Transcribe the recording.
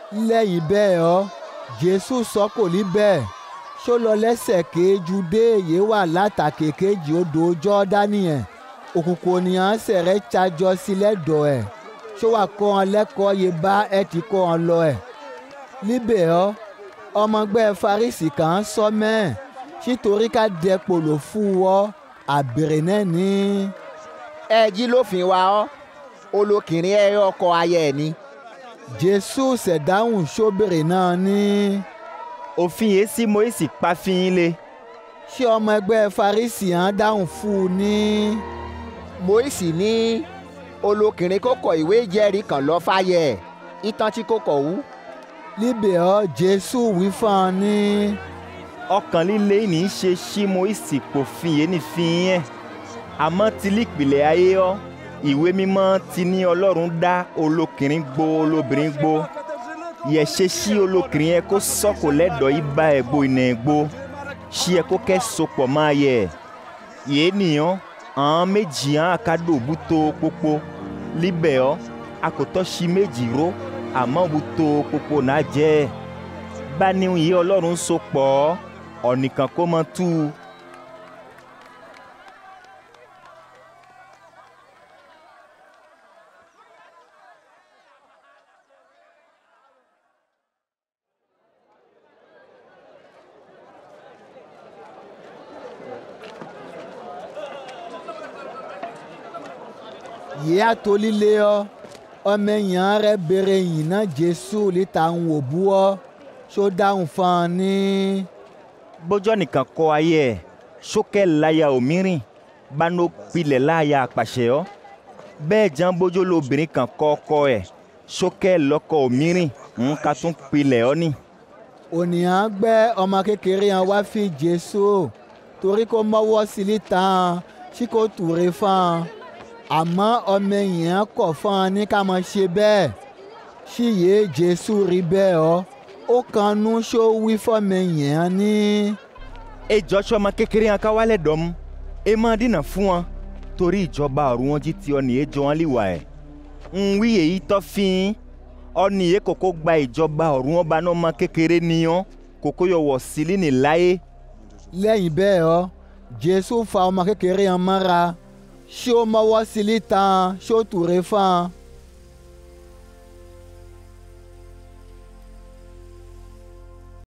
lẹ́yìn bẹ́ẹ̀ ọ́ jésù sọ kò ní bẹ́ẹ̀ ṣó lọ lẹ́sẹ̀ kéjú dé èyí wà látàkè kejì odò jọ́dánì yẹn òkùnkùn ènìyàn sẹ̀rẹ̀ tsajọ sílẹ̀ dọ̀ ẹ̀ ṣó wà kọ́ wọn lẹ́kọ̀ọ́ yìí bá ẹ ti kọ́ wọn lọ ẹ̀ níbẹ̀ ọ́ ọmọgbẹ́ farisi kan sọ mẹ́ẹ̀ sítorí ká dẹ pòlò fún ọ àbèrè náà ní. ẹ jí lófin wa ọ́ olókìnrin ẹ ọkọ ayé ẹ ni. jésù ṣẹ̀dáhùn sóbèrè náà ní. òfin yìí sí Mósè pa fi yín lé. ṣé ọmọ ẹgbẹ́ farisi hàn dáhùn fún un ní. Mósè ní olókìnrin kó kọ ìwé ìjẹ́rìí kan lọ fàyè ẹ̀ ìtàn tí kò kọ̀ wú. níbẹ̀ ọ́ jésù wí fún un ní. ọkàn líle ní í ṣe sí Mósè pòfin yìí ní fi yẹn àmọ́ ti lípìlẹ̀ ayé ọ́ ìwé mímọ́ ti ní ọlọ́run dá olókìnrin gbó olóbìnrin gbó yẹ ṣe sí olókìnrin yẹn kó sọ́kò lẹ́dọ̀ yìí bá ẹ̀ gbó iná ẹ̀ gbó ṣí ẹ kó kẹ́ sopọ̀ máa yẹ yéé nìyàn àwọn méjì hàn àkàdò bútó pópó líbẹ̀ ọ́ akòtọ́ sí méjì ró àmọ́ bútó pópó náà jẹ́ bá níhun yìí ọlọ́run so pọ̀ ọ́ ọ̀nìkan kó mọ́ tú u. yìí atolílé ọ ọmọ èèyàn rẹ béèrè yìí náà jésù líta ń wò bú ọ ṣó dáhùn fún ọ ní. bójọ́ nìkan kọ́ ayé ẹ̀ sókè láyà òmírìn bánú pilẹ̀ láyà àpàṣẹ ọ́ bẹ́ẹ̀ jẹ́ bójó lobìnrin kan kọ́ ọkọ ẹ̀ sókè lọ́kọ òmírìn ń ka tún pilẹ̀ ọ́ ni. ònìyàn gbẹ́ ọmọ kékeré yẹn wá fi jésù torí kó mọ́wọ́ sí líta tí kò túre fún un àmọ́ ọmọ èèyàn kọ̀ fún un ní ká máa ṣe bẹ́ẹ̀ ṣíyè jésù rí bẹ́ẹ̀ ọ́ ó kanú ṣó wí fọ́mọ èèyàn ní. ejò tí ọmọ kékeré yẹn ká wálẹ̀ dọ́mú ẹ máa dínà fún wọn torí ìjọba ọ̀run wọn jí ti ọ̀nì ejò wọn líwà ẹ̀ ń wí èyí tọ́ fín ọ̀nì yẹ kókó gba ìjọba ọ̀run ọba náà ọmọ kékeré nìyàn kókó yọ wọ̀ sílí ní láyé. lẹ́yìn bẹ́ẹ̀ ọ́ jésù fa ọmọ kékeré yẹn mọ́ra ṣé ó mọ́wọ́ sí lítan ṣé ó túre fún un